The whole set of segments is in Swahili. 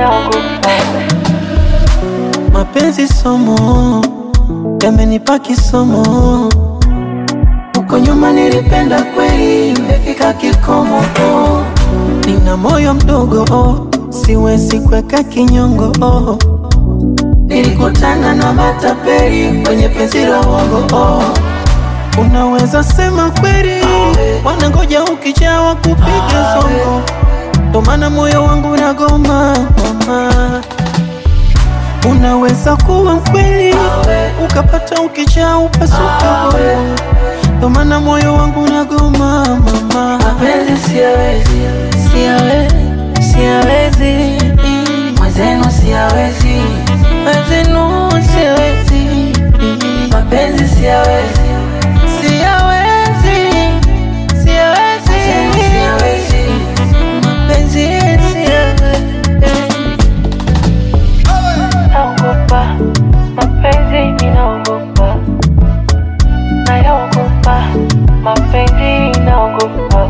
naogopa. Mapenzi somo yamenipa kisomo, huko nyuma nilipenda kweli, imefika kikomo. Oh, nina moyo mdogo oh, siwezi kuweka kinyongo oh. Nilikutana na matapeli kwenye penzi la uongo oh. Unaweza sema kweli, wanangoja ukijawa kupiga zongo, ndo maana moyo wangu unagoma mama. Unaweza kuwa mkweli ukapata ukijaa upasuka bongo, ndo maana moyo wangu unagoma mama. Mapenzi siyawezi, Siyawe- Siyawezi, mwenzenu siyawezi, wezenu siwezi, mapenzi siyawezi, siyawezi, siyawezi, mwenzenu siyawezi. mapenzi siyawezi. Naogopa mapenzi, ninaogopa, nayaogopa mapenzi, naogopa,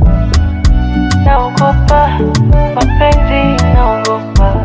naogopa mapenzi, naogopa,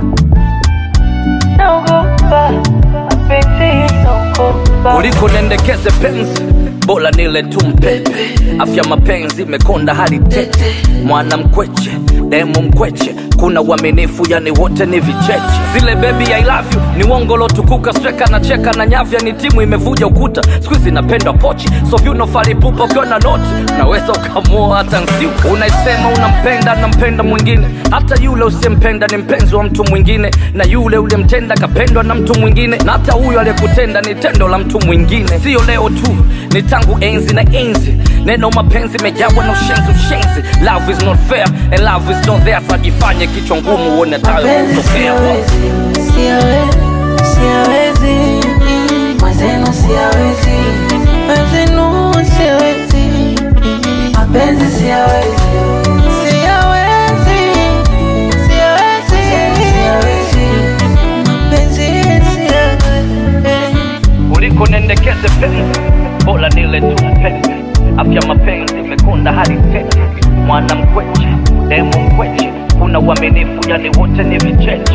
naogopa mapenzi, naogopa. kuliko nendekeze penzi bora nile tu mpepe afya mapenzi imekonda hadi tete mwana mkweche demu mkweche kuna uaminifu yani wote ni vicheche zile bebi I love you ni wongolo tukuka streka na cheka na nyavya ni timu imevuja ukuta skuizi napendwa pochi so vyuno falipupa ukiwa na noti unaweza ukamua hata nsiuka unaisema unampenda nampenda mwingine hata yule usiyempenda ni mpenzi wa mtu mwingine na yule uliyemtenda kapendwa na mtu mwingine na hata huyo aliyekutenda ni tendo la mtu mwingine siyo leo tu ni tangu enzi na enzi neno mapenzi mejawa na ushenzi ushenzi love is not fair and love is not there sajifanye kichwa ngumu uone tayo Mapenzi kutokea siyawezi, Siyawe- Siyawezi, mwenzenu siyawezi, wezenu siwezi, mapenzi siyawezi, siyawezi, siyawezi, siyawezi. mapenzi siyawezi. kuliko nendekeze penzi bora nile tu mpepe afya mapenzi imekonda hadi tete mwana mkweche demu mkweche kuna uaminifu yani wote ni vicheche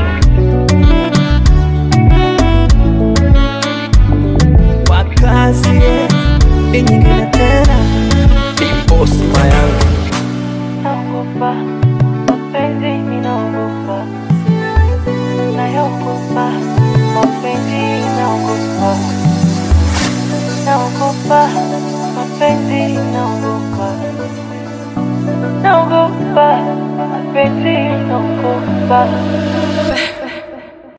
Wakazi, hii nyingine tena, Bosi Mayanga. Naogopa mapenzi, ninaogopa, nayaogopa mapenzi, naogopa, naogopa mapenzi, naogopa, naogopa mapenzi, naogopa.